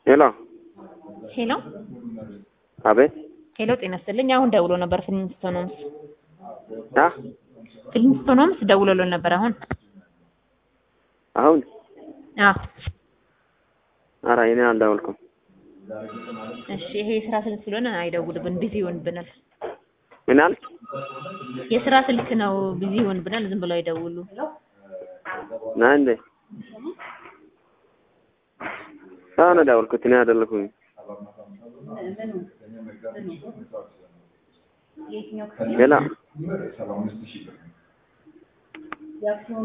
ሄሎ ሄሎ አቤት ሄሎ፣ ጤና ይስጥልኝ። አሁን ደውሎ ነበር ፍሊንስቶኖምስ አ ፍሊንስቶኖምስ ደውሎልን ነበር። አሁን አሁን አዎ፣ ኧረ እኔ አልደወልኩም። እሺ። ይሄ የስራ ስልክ ስለሆነ አይደውልብን፣ ቢዚ ይሆንብናል። ምን አልክ? የስራ ስልክ ነው፣ ቢዚ ይሆንብናል። ዝም ብሎ አይደውሉ። ና እንዴ አሁን ደወልኩት እኔ አይደለሁም። ሌላ